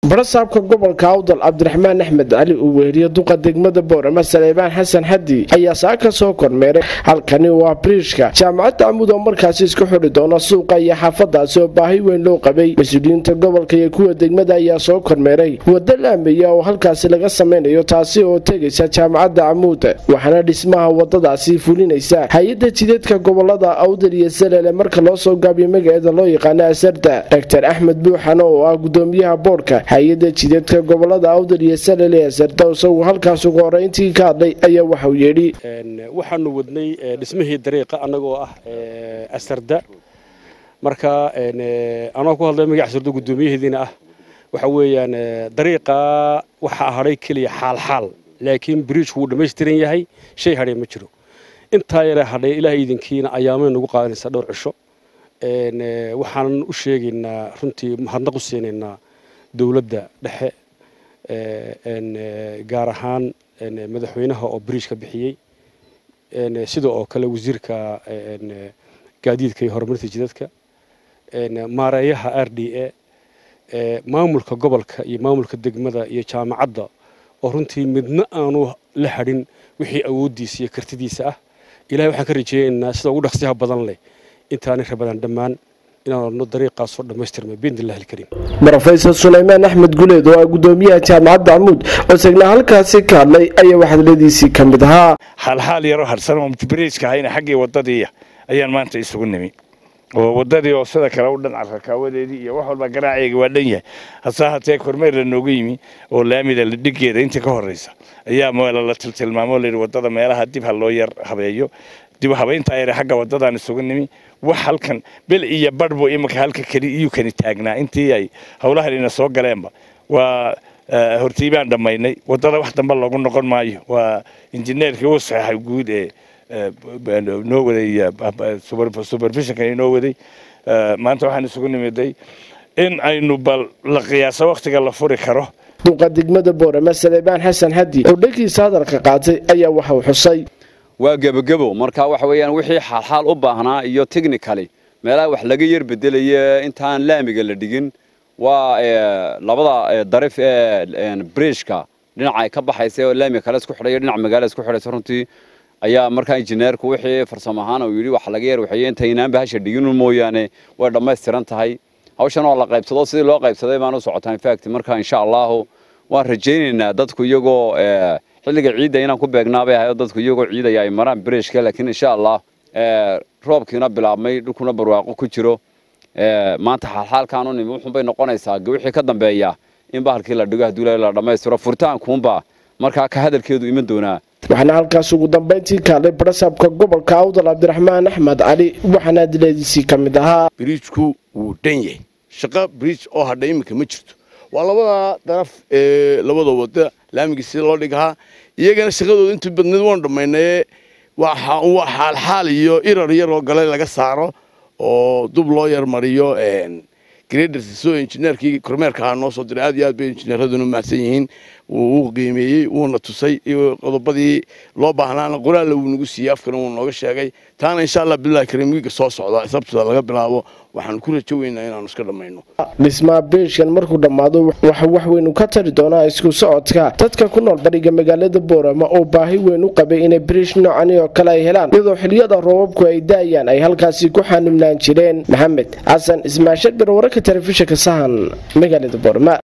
barasaabka gobolka awdal cabdiraxmaan axmed cali uu weheliyo duqa degmada boorama saleebaan xasan xadi ayaa saa ka soo kormeeray halkani waa briishka jaamacadda camud oo markaasi isku xidhi doona suuqa iyo xaafadaasi oo baahi weyn loo qabay mas-uuliyiinta gobolka iyo kuwa degmada ayaa soo kormeeray waddo laamiya oo halkaasi laga samaynayo taasi oo tegaysa jaamacadda camuud waxaana dhismaha wadadaasi fulinaysa hay-adda jidadka gobolada awdal iyo salele marka loo soo gaabiyo magaceeda loo yaqaano asarda dr axmed buuxan oo ah gudoomiyaha boodhka hay-adda jidadka gobolada awdal iyo salele asarda isagu halkaas ugu horeyntii ka hadlay ayaa waxauu yidhi waxaanu wadnay dhismihii dariiqa annagoo ah asarda marka anoo ku hadlay magac asarda guddoomiyaheediina ah waxa weeyaan dariiqa waxaa hadhay keliya xaalxaal laakiin biriijku wuu dhammaystiran yahay shay hadhay ma jiro intaa yare hadhay ilaahay idinkiina ayaamay nagu qaadanaysaa dhowr cisho waxaanan u sheegaynaa runtii mahadnaq u siinaynaa dowladda dhexe gaar ahaan madaxweynaha oo biriij ka bixiyey sida oo kale wasiirka gaadiidka iyo horumarinta jidadka maareeyaha r d a maamulka gobolka iyo maamulka degmada iyo jaamacadda oo runtii midna aanu la hadhin wixii awooddiisa iyo kartidiisa ah ilahay waxaan ka rajeynaynaa sida ugu dhaqsiyaha badan leh intaanay rabadaan dhammaan inaanu dariiqaasoo dhammaystirmay biidnillahi alkariim brofesor sulaymaan axmed guleed oo ah gudoomiyaha jaamacadda camuud oo isagna halkaasi ka hadlay ayaa waxdaladiisii ka mid ahaa xaalxaal yaroo harsan oo biriijka ahayna xaggii waddadiiya ayaan maanta isugu nimi oo waddadii oo sida kale u dhan carrakaawadeedii iyo wax walba garaaceega waa dhan yahay hase hatee kormeer la nooga yimi oo laamida la dhigeeda inta ka horraysa ayaa meela la tiltilmaamoo layidhi waddada meelaha dib ha loo yar habeeyo dib habayntaa yare xagga waddadaan isugu nimi wax halkan bil iyo badhbu iminka halka keli iyuu kani taagnaa intii ay howlahan ina soo galeenba waa hortiibaan dhammaynay waddada wax dambe loogu noqon maayo waa injineerkii uu saxeexay guud ee noo waday supervisionka inoo waday maanta waxaan isugu nimiday in aynu bal la qiyaaso wakhtiga la furi karo duqa degmada boorama saleebaan xasan hadi oo dhankiisa hadalka qaatay ayaa waxa uu xusay waa gebagebo marka waxa weeyaan wixii xaalxaal u baahnaa iyo technically meelaha wax laga yar bedelaya intaan laamiga la dhigin waa labada darif ee bridgeka dhinaca ay ka baxaysa oo laamiga kale isku xidhayo dhinaca magaala isku xidhaysa runtii ayaa markaa injineerku wixii farsamo ahaan uu yidhi wax laga yar waxeeye intaynaanba hasha dhiginu mooyaane way dhammaystiran tahay hawshan oo la qaybsado sidii loo qaybsaday baan u socotaa infact marka insha allahu waan rajaynaynaa dadku iyagoo xilliga ciidda inaan ku beegnaabay ahayo dadku iyagoo ciidaya ay maraan biriishka laakiin insha allah roobkiina bilaabmay dhulkuna barwaaqo ku jiro maanta xaalxaalkaan u nimi wuxuunbay noqonaysaa wixii ka dambeeya in bahalkii la dhigo haddii la dhammaystiro furitaankuunba markaa ka hadalkeedu iman doonaa waxaana halkaas ugu dambayntii kaalay barasaabka gobolka awdal cabdiraxmaan axmed cali waxaana adileediisii ka mid ahaa biriijku wuu dhan yahay shaqo biriij oo hadha iminka ma jirto waa labada daraf ee labada wada laamigii sida loo dhigahaa iyagana shaqadooda intii badneed waanu dhammaynaye waa xaalxaal iyo irar yaroo gale laga saaro oo dub loo yarmariyo gradrsoo injineerkii kormeerka ahaa noo soo diray aad iyo aad bay injineeraduna mahadsan yihiin wuu qiimeeyey wuuna tusay qodobadii loo baahnaana qoraalla wuu nagu siiyey afkana wuu nooga sheegay taana insha allah bilahi kariim wiiga soo socda sabtida laga bilaabo waxaanu ku rajo weynaa inaanu iska dhammayno dhismaha biishkan markuu dhammaado waxa wax weyn u ka tari doonaa isku socodka dadka ku nool bariga magaalada boorama oo baahi weyn u qabay inay biriish noocani oo kale ay helaan iyadoo xiliyada roobabku ay daayaan ay halkaasi ku xanibnaan jireen maxamed xasan ismaashadbir wararka telefishinka sahan magaalada boorama